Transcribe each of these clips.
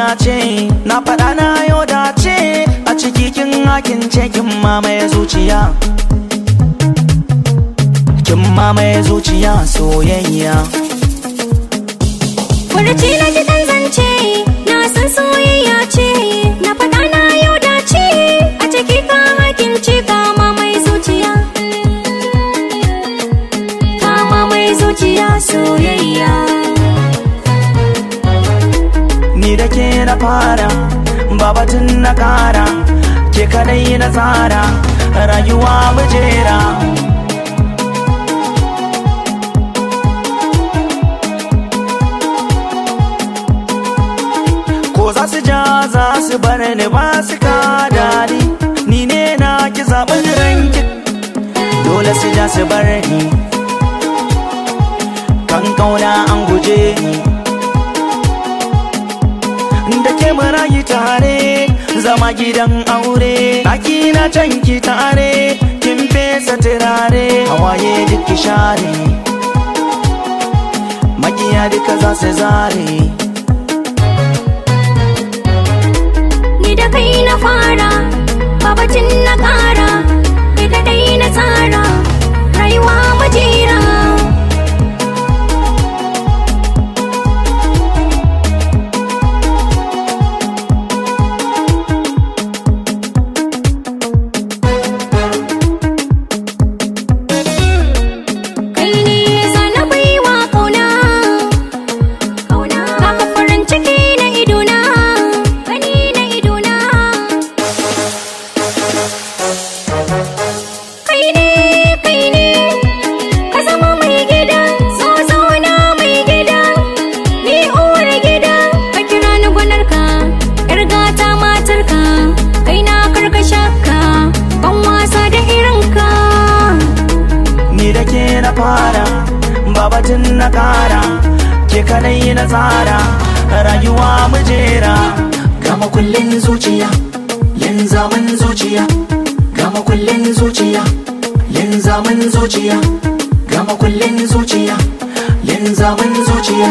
ce na faɗa na yau dace a ciki kin hakin ce kin mamaye zuciya kin mamaye zuciya soyayya Furuci na ji dan zance na san soyayya ce na faɗa na yau dace a ciki ka hakin ce kama mai zuciya kama mai zuciya soyayya ni da ke na fara babatun na kara ke kadai na tsara rayuwa mujera ko za su ja za su bar ni ba su ka dadi ni ne na ki zaɓin ranki dole su ja su bar ni kan kauna an guje ni da ke marayi tare zama gidan aure ɗaki na can ki tare kin fesa turare hawaye duk ki share makiya duka za su zare ni da kai na fara babacin na kara ni da dai na tsara rayuwa majera kai ne zana baiwa kauna kauna baka farin ciki na idona gani na idona kai ne kai ne ka zama mai gida so zauna mai gida ni uwar gida ka kira ni gwanarka yar gata matarka kai na karkashinka ban wasa da irinka ni da ke na fara babatun na kara ke kadai na tsara rayuwa mujera gama kullin zuciya yin zaman zuciya gama kullin zuciya yin zaman zuciya gama kullin zuciya yin zaman zuciya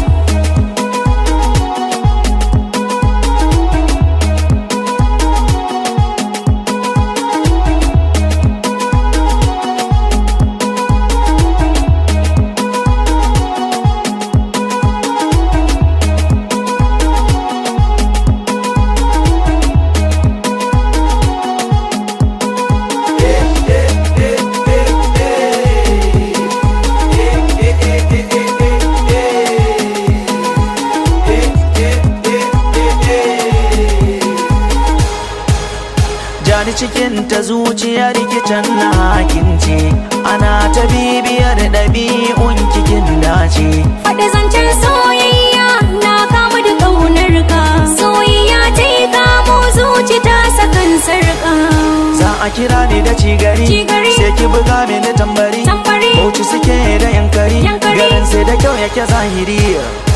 jani cikin ta zuciyar kicin na hakince ana ta bibiyar ɗabi'un kikin dace Faɗi zancen soyayya na kamu da ƙaunar ka soyayya ta yi kamo zuci ta sakan sarƙa za a kira ni da cigari Cigari. sai ki buga mini tambari Tambari. bauchi suke da yankari Yankari. garin sai da kyau yake zahiri